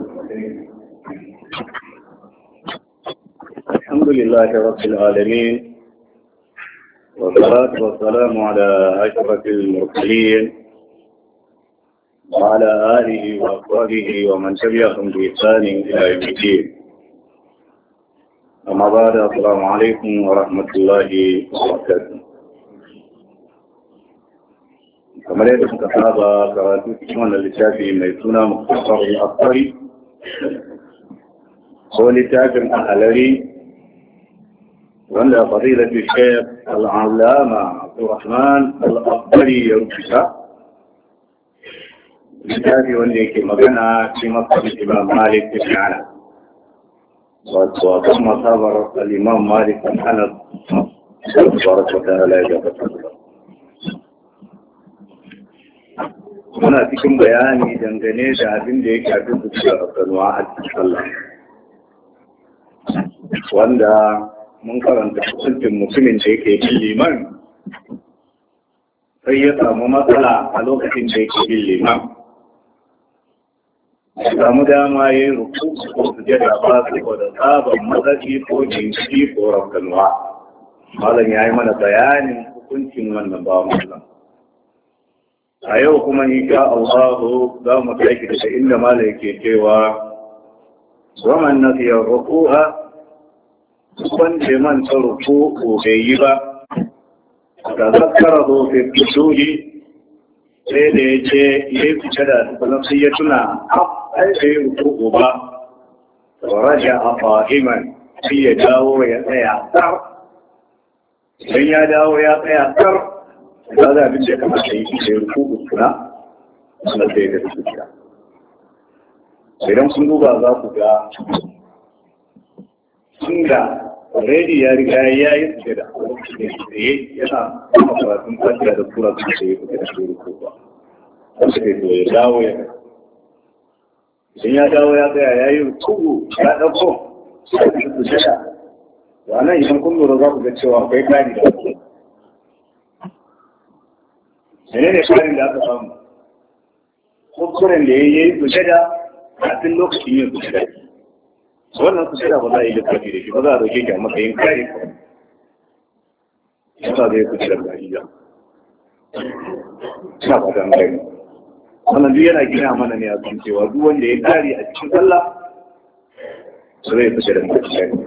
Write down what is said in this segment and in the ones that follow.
الحمد لله رب العالمين والصلاة والسلام على أشرف المرسلين وعلى آله وأصحابه ومن تبعهم بإحسان إلى يوم الدين أما بعد السلام عليكم ورحمة الله وبركاته kamar yadda suka saba karatu cikin wannan littafi mai suna muktasar al-asari ko littafin ahalari wanda fadilat shaykh al-allama Abdurrahman al-Asari ya rubuta littafi wanda yake magana ci makon Imam Malik bin Anas wato a kan masabar al-Imam Malik bin Anas tabaraka wa ta'ala ya gabatar muna cikin bayani dangane da abin da ya shafi su da kanuwa a cikin sallah wanda mun karanta hukuncin mutumin da yake bin liman sai ya samu matsala a lokacin da yake bin liman ya samu dama ya yi ruku ko su jada ba su ko da sabon matsaci ko jinki ko rafkanuwa malam ya yi mana bayanin hukuncin wannan ba mallam a yau kuma insha Allah za mu taiki daga inda mala yake cewa waman nasiya ruku'a wanda man ta ruku ko bai yi ba da zakkara zo fi kusuri sai da ya ce ya yi fice da tukunan sai ya tuna ai da ya ruku ba raja a fahiman sai ya dawo ya tsaya tsar idan ya dawo ya tsaya tsar da za abin da kamata yi shi ruku ukuna suna sai da su kira idan sun duba za ku ga sun da already ya riga ya yi su da lokacin da tsaye yana kuma karatun fatiya da tura su da ya kuka da shi ruku ba wasu ne to ya dawo ya idan ya dawo ya tsaya ya yi ruku ya ɗauko sai su jada wannan idan kun lura za ku ga cewa akwai kari da wasu mene ne karin da aka samu kuskuren da ya yi sujada kafin lokacin yin sujada wannan sujada ba za a yi littafi da shi ba za a dauke shi a matsayin kare yasa zai sujada ba iya ina ba dan kai wannan duk yana gina mana ne a kan cewa duk wanda ya kare a cikin sallah su zai sujada ba shi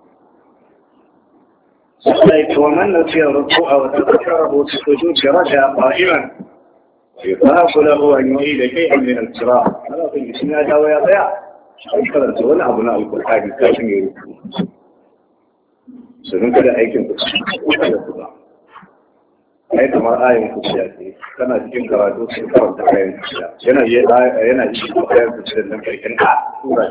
عليك ومن نسي الركوع وتذكره في السجود رجع قائما يطاف له ان يعيد شيئا من القراءه هذا في الاسناد ويضيع karanta wani abu na alkur'ani kafin ya rufu sun kada aikin ku da su ba ai kamar ayin ku ya ce kana cikin karatu sun karanta kayan kuciya yana yana cikin kayan kuciya nan karkin a tura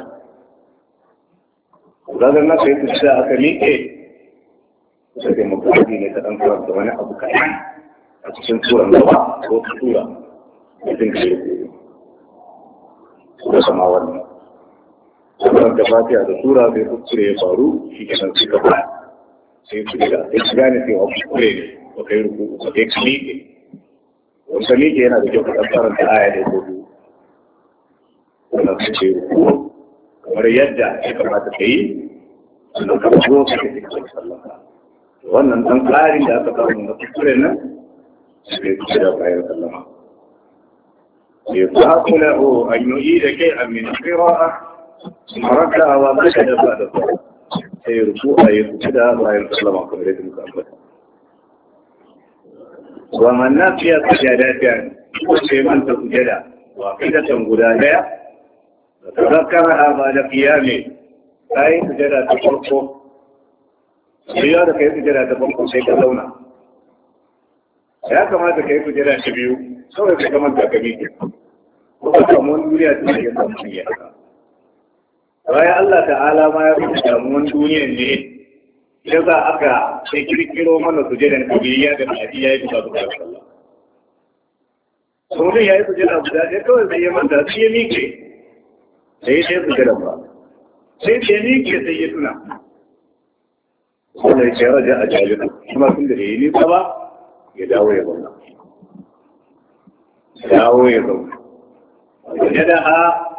zagar na kai kuciya aka miƙe kusa da mutane ne ta ɗan karanta wani abu kaɗan a cikin turan gaba ko ta tura mutum ka yi ko sama wannan sauran da fatiha da tura bai kuskure ya faru shi ke nan suka ba sai su gida sai su gane cewa kuskure ne ba kai ruku ba kai ka miƙe wanda miƙe yana da kyau ka ɗan karanta aya da ko biyu wannan su ce ruku kamar yadda ya kamata ka yi sannan ka zo ka ke cikin sallah wannan ɗan tsarin da aka samu na kuskure nan sai ku da bayan sallama ya ta kula o an yi da kai a min qira'a maraka wa baka da ba da sai ruku a yi ku da bayan sallama kamar yadda muka ambata wa man nafiya sajadatan ko sai man ta sujada wa qidatan guda daya da tazakara ba da qiyami sai sujada ta farko sai ya da kai sujada ta farko sai ka zauna ya kamata ka yi sujada ta biyu kawai ka kamar da gabi ko ka samu wani duniya ta yi samu duniya bayan Allah ta'ala ma ya fi samu wani duniya ne ya za aka sai kirkiro mana sujadan kabiliya da mahadi ya yi bisa su da sallah saurin ya yi sujada guda ɗaya kawai sai ya manta sai ya miƙe sai ya sai sujada ba sai ya miƙe sai ya tuna wanda ya ce raja a jalina kuma tun da yi nisa ba ya dawo ya zauna dawo ya zauna wajen da ha